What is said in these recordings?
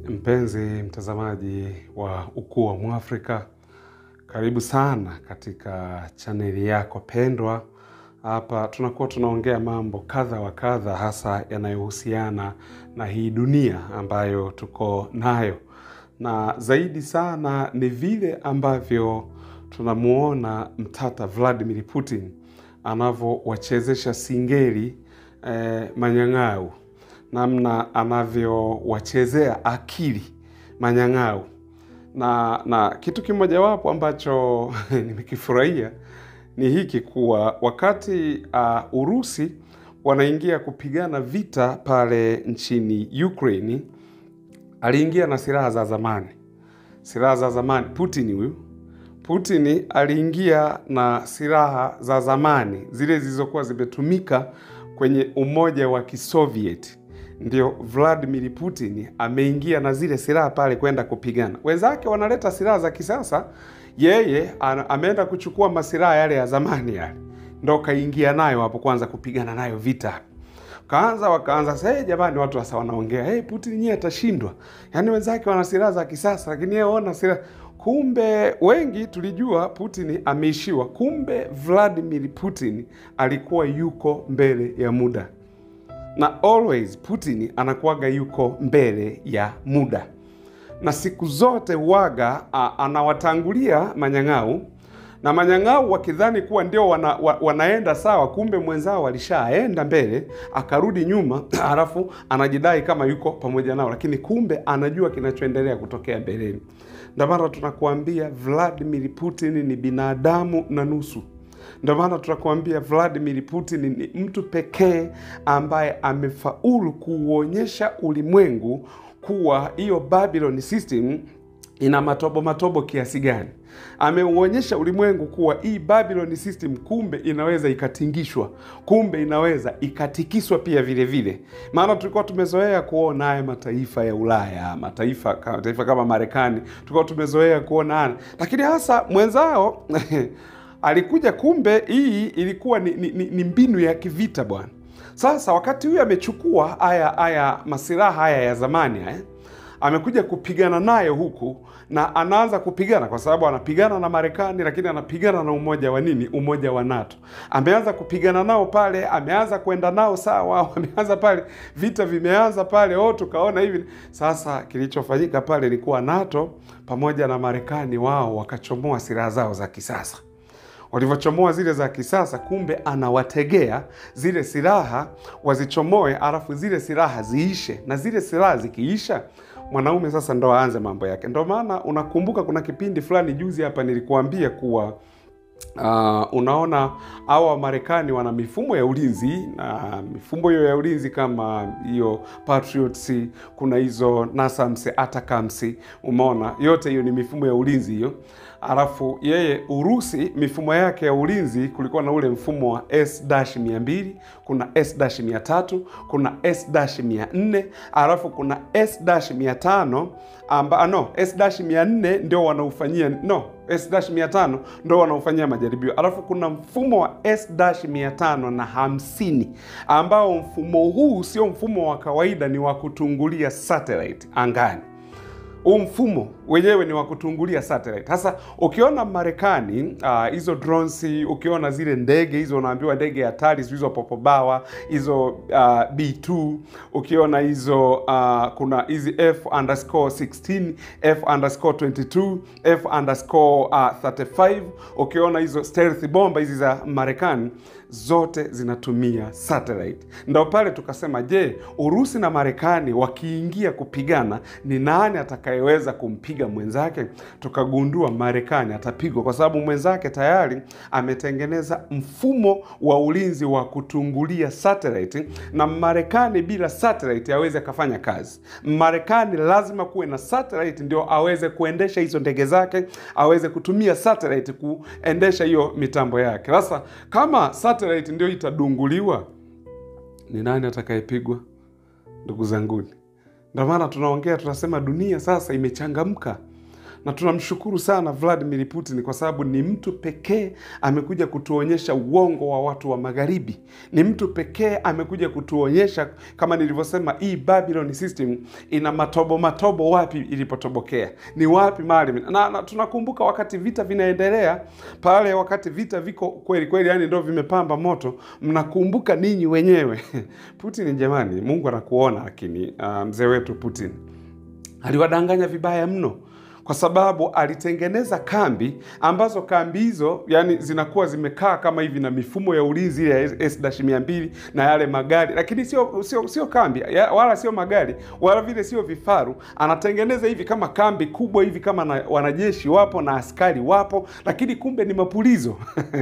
Mpenzi mtazamaji wa Ukuu wa Mwafrika, karibu sana katika chaneli yako pendwa. Hapa tunakuwa tunaongea mambo kadha wa kadha, hasa yanayohusiana na hii dunia ambayo tuko nayo, na zaidi sana ni vile ambavyo tunamuona mtata Vladimir Putin anavyowachezesha singeli eh, manyang'au namna anavyowachezea akili manyang'au na na kitu kimojawapo ambacho nimekifurahia ni hiki kuwa wakati uh, Urusi wanaingia kupigana vita pale nchini Ukraine, aliingia na silaha za zamani, silaha za zamani. Putin huyu Putin aliingia na silaha za zamani zile zilizokuwa zimetumika kwenye Umoja wa Kisovieti ndio Vladimir Putin ameingia na zile silaha pale kwenda kupigana. Wenzake wanaleta silaha za kisasa, yeye ana- ameenda kuchukua masilaha yale ya zamani yale, ndo kaingia nayo hapo kwanza kupigana nayo vita. Kaanza wakaanza sasa, hey, jamani, watu sasa wanaongea hey, Putin nyie atashindwa. Yaani wenzake wana silaha za kisasa, lakini yeye ona silaha Kumbe wengi tulijua Putin ameishiwa. Kumbe Vladimir Putin alikuwa yuko mbele ya muda na always Putin anakuwaga yuko mbele ya muda, na siku zote waga a, anawatangulia manyang'au na manyang'au wakidhani kuwa ndio wana, wa, wanaenda sawa, kumbe mwenzao alishaenda mbele akarudi nyuma, halafu anajidai kama yuko pamoja nao, lakini kumbe anajua kinachoendelea kutokea mbeleni. Ndio maana tunakuambia Vladimir Putin ni binadamu na nusu. Ndio maana tunakuambia Vladimir Putin ni mtu pekee ambaye amefaulu kuuonyesha ulimwengu kuwa hiyo Babylon system ina matobo matobo kiasi gani. Ameuonyesha ulimwengu kuwa hii Babylon system kumbe inaweza ikatingishwa, kumbe inaweza ikatikiswa pia vile vile. Maana tulikuwa tumezoea kuona haya mataifa ya Ulaya, mataifa mataifa kama Marekani, tulikuwa tumezoea kuona haya, lakini hasa mwenzao alikuja kumbe hii ilikuwa ni, ni, ni, ni mbinu ya kivita bwana. Sasa wakati huyu amechukua haya haya masilaha haya ya zamani haya amekuja kupigana nayo huku na anaanza kupigana kwa sababu anapigana na Marekani, lakini anapigana na umoja wa nini, umoja wa NATO. Ameanza kupigana nao pale, ameanza kwenda nao sawa, wameanza pale, vita vimeanza pale, oh, tukaona hivi. Sasa kilichofanyika pale ni kuwa NATO pamoja na Marekani wao wakachomoa silaha zao za kisasa walivyochomoa zile za kisasa, kumbe anawategea zile silaha wazichomoe, alafu zile silaha ziishe, na zile silaha zikiisha, mwanaume sasa ndo aanze mambo yake. Ndo maana unakumbuka kuna kipindi fulani juzi hapa nilikuambia kuwa Uh, unaona hawa Wamarekani wana mifumo ya ulinzi na mifumo hiyo ya ulinzi kama hiyo Patriots, kuna hizo NASAMS, ATACMS, umeona yote hiyo ni mifumo ya ulinzi hiyo. Alafu yeye Urusi mifumo yake ya ulinzi kulikuwa na ule mfumo wa S-200, kuna S-300, kuna S-400, alafu kuna S-500 amba no, S-400 ndio wanaufanyia no S-500 ndo wanaofanyia majaribio, alafu kuna mfumo wa S-500 na hamsini ambao mfumo huu sio mfumo wa kawaida, ni wa kutungulia satellite angani. Huu mfumo wenyewe ni wa kutungulia satellite. Sasa ukiona Marekani hizo uh, drones, ukiona zile ndege hizo, unaambiwa ndege hatari hizo popobawa hizo uh, B2, ukiona hizo uh, kuna hizi F underscore 16, F underscore 22, F underscore uh, 35, ukiona hizo stealth bomba hizi za Marekani zote zinatumia satellite. Ndo pale tukasema, je, Urusi na Marekani wakiingia kupigana, ni nani atakayeweza kumpiga mwenzake? Tukagundua Marekani atapigwa kwa sababu mwenzake tayari ametengeneza mfumo wa ulinzi wa kutungulia satellite, na Marekani bila satellite aweze akafanya kazi. Marekani lazima kuwe na satellite ndio aweze kuendesha hizo ndege zake, aweze kutumia satellite kuendesha hiyo mitambo yake. Sasa kama satellite ndio itadunguliwa, ni nani atakayepigwa? Ndugu zanguni, ndio maana tunaongea tunasema, dunia sasa imechangamka. na tunamshukuru sana Vladimir Putin kwa sababu ni mtu pekee amekuja kutuonyesha uongo wa watu wa magharibi. Ni mtu pekee amekuja kutuonyesha kama nilivyosema, hii Babylon system ina matobo matobo, wapi ilipotobokea, ni wapi mahali na, na tunakumbuka wakati vita vinaendelea pale, wakati vita viko kweli kweli, yani ndio vimepamba moto, mnakumbuka ninyi wenyewe Putin, jamani, Mungu anakuona. Lakini uh, mzee wetu Putin aliwadanganya vibaya mno kwa sababu alitengeneza kambi ambazo kambi hizo yani zinakuwa zimekaa kama hivi na mifumo ya ulinzi ya S-200 na yale magari, lakini sio sio sio kambi ya, wala sio magari wala vile sio vifaru. Anatengeneza hivi kama kambi kubwa hivi kama na, wanajeshi wapo na askari wapo, lakini kumbe ni mapulizo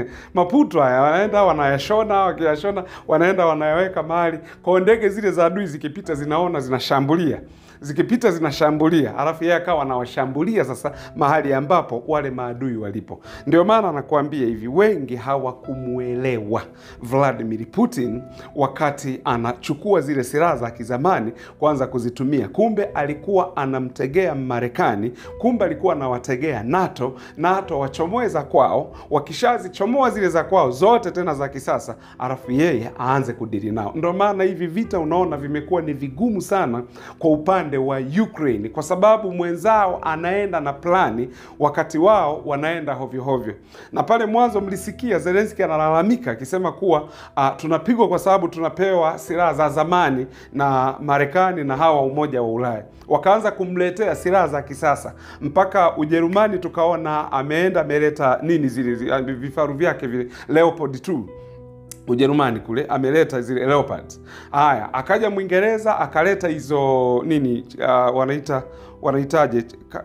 maputo haya, wanaenda wanayashona, wakiyashona wanaenda wanayaweka mahali kwa ndege zile za adui zikipita, zinaona zinashambulia zikipita zinashambulia, alafu yeye akawa anawashambulia sasa mahali ambapo wale maadui walipo. Ndio maana anakuambia hivi, wengi hawakumuelewa Vladimir Putin wakati anachukua zile silaha za kizamani kuanza kuzitumia. Kumbe alikuwa anamtegea Marekani, kumbe alikuwa anawategea NATO, NATO wachomoe za kwao, wakishazichomoa zile za kwao zote tena za kisasa, alafu yeye aanze kudili nao. Ndio maana hivi vita unaona vimekuwa ni vigumu sana kwa upande wa Ukraine kwa sababu mwenzao anaenda na plani, wakati wao wanaenda hovyo hovyo. Na pale mwanzo mlisikia Zelensky analalamika akisema kuwa uh, tunapigwa kwa sababu tunapewa silaha za zamani na Marekani na hawa Umoja wa Ulaya, wakaanza kumletea silaha za kisasa mpaka Ujerumani tukaona ameenda ameleta nini zile vifaru vyake vile Leopard 2 Ujerumani kule ameleta zile Leopard. Haya, akaja Mwingereza akaleta hizo nini, uh, wanaita wanaitaje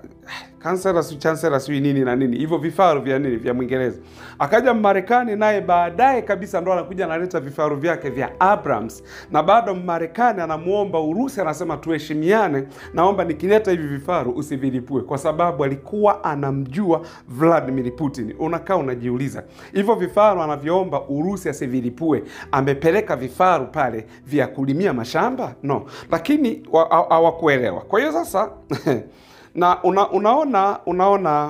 kansela si chancellor sijui nini na nini hivyo vifaru vya nini vya Mwingereza. Akaja Marekani naye baadaye kabisa ndo anakuja analeta vifaru vyake vya Abrams, na bado Marekani anamuomba Urusi, anasema tuheshimiane, naomba nikileta hivi vifaru usivilipue, kwa sababu alikuwa anamjua Vladimir Putin. Unakaa unajiuliza hivyo vifaru anavyoomba Urusi asivilipue, amepeleka vifaru pale vya kulimia mashamba? No, lakini hawakuelewa. Kwa hiyo sasa na una, unaona unaona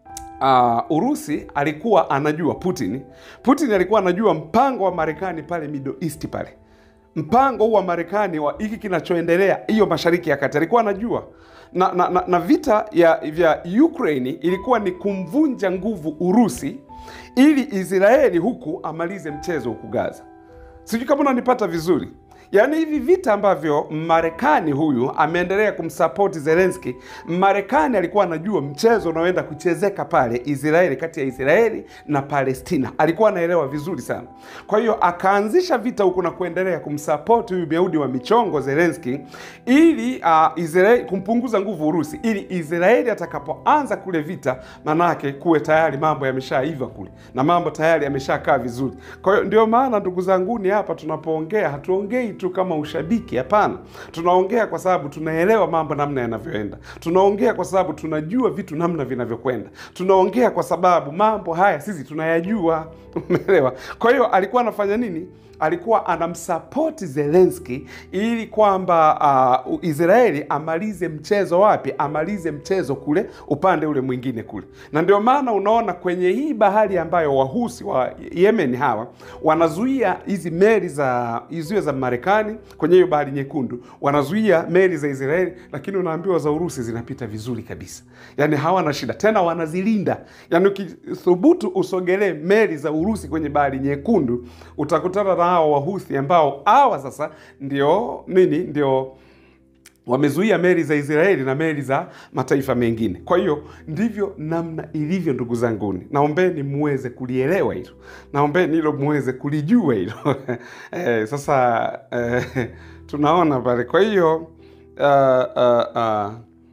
uh, Urusi alikuwa anajua Putin, Putin alikuwa anajua mpango wa Marekani pale Middle East pale, mpango huu wa Marekani wa hiki kinachoendelea hiyo Mashariki ya Kati alikuwa anajua na, na, na, na vita ya vya Ukraine ilikuwa ni kumvunja nguvu Urusi ili Israeli huku amalize mchezo huku Gaza. Sijui kama unanipata vizuri. Yaani hivi vita ambavyo Marekani huyu ameendelea kumsapoti Zelensky, Marekani alikuwa anajua mchezo unaoenda kuchezeka pale Israeli, kati ya Israeli na Palestina, alikuwa anaelewa vizuri sana. Kwa hiyo akaanzisha vita huku na kuendelea kumsapoti huyu Myahudi wa michongo Zelensky, ili uh, Israeli kumpunguza nguvu Urusi, ili Israeli atakapoanza kule vita, manake kuwe tayari mambo yameshaiva kule na mambo tayari yameshakaa vizuri. Kwa hiyo ndio maana ndugu zanguni, hapa tunapoongea hatuongei tu kama ushabiki. Hapana, tunaongea kwa sababu tunaelewa mambo namna yanavyoenda. Tunaongea kwa sababu tunajua vitu namna vinavyokwenda. Tunaongea kwa sababu mambo haya sisi tunayajua. Umeelewa? Kwa hiyo alikuwa anafanya nini? Alikuwa anamsapoti Zelensky ili kwamba uh, Israeli amalize mchezo wapi? Amalize mchezo kule upande ule mwingine kule, na ndio maana unaona kwenye hii bahari ambayo wahusi wa Yemen hawa wanazuia hizi meli za hizo za Marekani kwenye hiyo bahari nyekundu, wanazuia meli za Israeli, lakini unaambiwa za Urusi zinapita vizuri kabisa, yani hawana shida tena, wanazilinda. Yani ukithubutu usogelee meli za Urusi kwenye bahari nyekundu utakutana na hawa wahuthi ambao hawa sasa ndio nini, ndio wamezuia meli za Israeli na meli za mataifa mengine. Kwa hiyo ndivyo namna ilivyo, ndugu zanguni, naombeni muweze kulielewa hilo, naombeni hilo muweze kulijua hilo eh, sasa eh, tunaona pale. Kwa hiyo uh, uh, uh,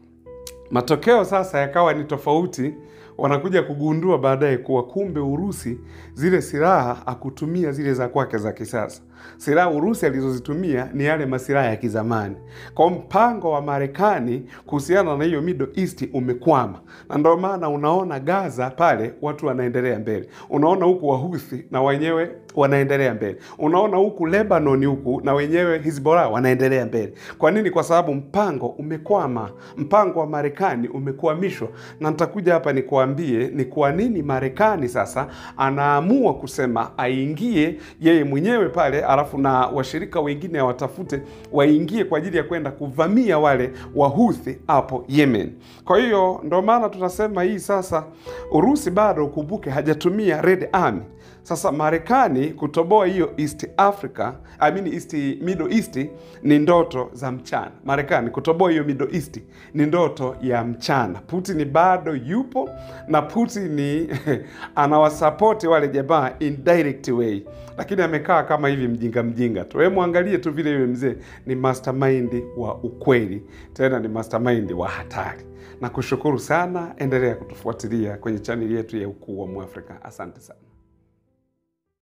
matokeo sasa yakawa ni tofauti wanakuja kugundua baadaye kuwa kumbe Urusi zile silaha akutumia zile za kwake za kisasa, Silaha Urusi alizozitumia ni yale masilaha ya kizamani. Kwa mpango wa Marekani kuhusiana na hiyo Middle East umekwama, na ndio maana unaona Gaza pale watu wanaendelea mbele, unaona huku Wahuthi na wenyewe wanaendelea mbele, unaona huku Lebanon huku na wenyewe Hizbollah wanaendelea mbele. Kwa nini? Kwa sababu mpango umekwama, mpango wa Marekani umekwamishwa, na nitakuja hapa nikuambie ni kwa nini Marekani sasa anaamua kusema aingie yeye mwenyewe pale, alafu na washirika wengine watafute waingie kwa ajili ya kwenda kuvamia wale Wahuthi hapo Yemen. Kwa hiyo ndo maana tunasema hii sasa, Urusi bado ukumbuke, hajatumia Red Army. Sasa Marekani kutoboa hiyo East Africa, I mean East, Middle East ni ndoto za mchana. Marekani kutoboa hiyo Middle East ni ndoto ya mchana. Putin bado yupo na Putin anawasapoti wale jamaa indirect way, lakini amekaa kama hivi mjinga mjinga tu. Wewe mwangalie tu vile yule mzee ni mastermind wa ukweli, tena ni mastermind wa hatari. Na kushukuru sana, endelea kutufuatilia kwenye chaneli yetu ya Ukuu wa Mwafrika. Asante sana.